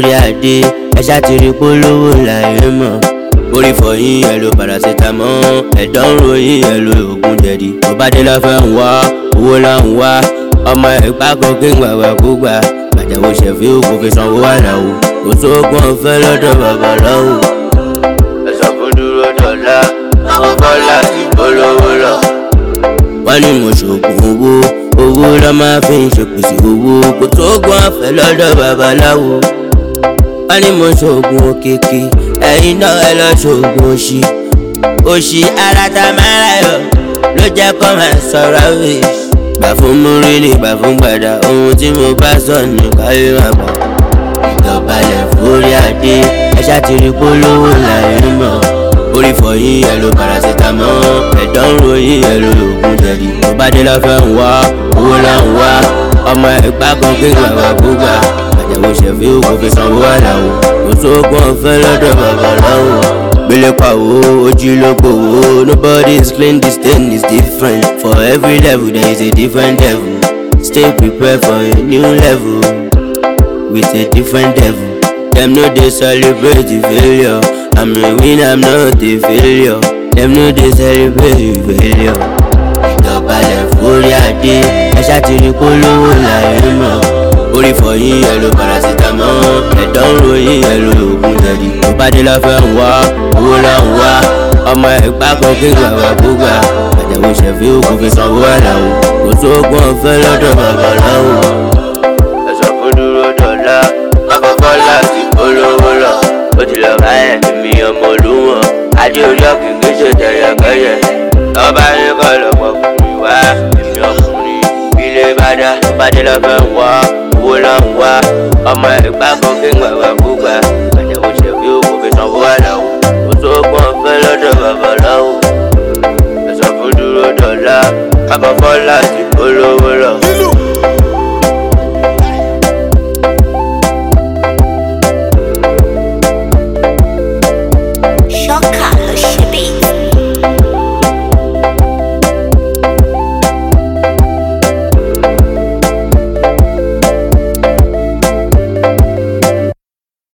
forí adé ẹ ṣàtìrí polówó láyé mọ̀ orí fọyín ẹ lo paracetamol ẹ̀dọ̀ ń ròyìn ẹ lo oògùn jẹ̀dí tó bá dé lọ́fẹ́ ń wá owó là ń wá ọmọ ẹ̀gbá kan kí n gbàgbà kó gbà gbàjáwó ṣẹ̀fí òkú fi sanwó àlàó kò sóògùn ọ̀fẹ́ lọ́dọ̀ babaláwo. ẹ̀sọ́ fún dúró dọ̀la àwọn bọ́lá ti polówó lọ. wọ́n ní mo ṣoògùn owó owó lọ́ máa fi ń ṣèpèsè owó kò sóògùn ọ̀fẹ́ lọ́dọ̀ babaláwo. wọ́n ní mo ṣoògùn òkèké ẹ̀yin náà ẹ lọ ṣoògùn òṣì òṣì ara ta máa rà yọ ló jẹ́ kó máa sọ̀rọ̀ wíṣ gbà fún múrílì gbà fún gbàdá ohun tí mo bá sọ ní káyé máa gbà. ìdọ̀balẹ̀ forí adé ẹ ṣàtìrí polówó láyé mọ̀ orí fọyín ẹ lo paracetamol ẹ̀dọ̀ ń ròyìn ẹ lo oògùn jẹ̀dí tó bá dé lọ́fẹ́ ń wá owó là ń wá ọmọ ẹ̀gbá kan kí gbàgbà gbúgbà àjẹwò ṣẹ̀fí òkú fi sanwó àlàó kò sóògùn ọ̀fẹ́ lọ́dọ̀ babaláwo gbélé pàwó ojú ló gbòwó nobody is clean this thing is different for every level there is a different devil stay prepared for a new level with a different devil dem no dey celebrate the failure i'm a winner i'm not a failure dem no dey celebrate the failure ìdọ̀balẹ̀ forí adé ẹ ṣàtìrí polówó láyé mọ̀ orí fọyín ẹ lo paracetamol ẹ̀dọ̀ ń ròyìn ẹ lo oògùn jẹ̀dí tó bá dé lọ́fẹ́ ń wá owó là ń wá ọmọ ẹ̀gbá kan kí gbàgbà gbúgbà àjẹwò ṣẹ̀fí òkú fi sanwó àlàó kò sóògùn ọ̀fẹ́ lọ́dọ̀ babaláwo. ẹ̀sọ́ fún dúró dọ̀la àkọ́kọ́ láti polówó lọ ó ti lọ bá ẹ̀ mi ọmọ olúwọ̀n adé orí ọ̀kìnkì ṣe tẹ̀yẹ̀kẹ́yẹ̀ ọba ní kọ́ lọ́mọkùnrin wá èmi ọkùnrin ilé bá dá bá dé lọ́fẹ́ ń wá owó là ń wá ọmọ ẹ̀gbá kan kí n gbàgbà gbúgbà àjẹwò ṣẹ̀fí òkú fi sanwó àlàó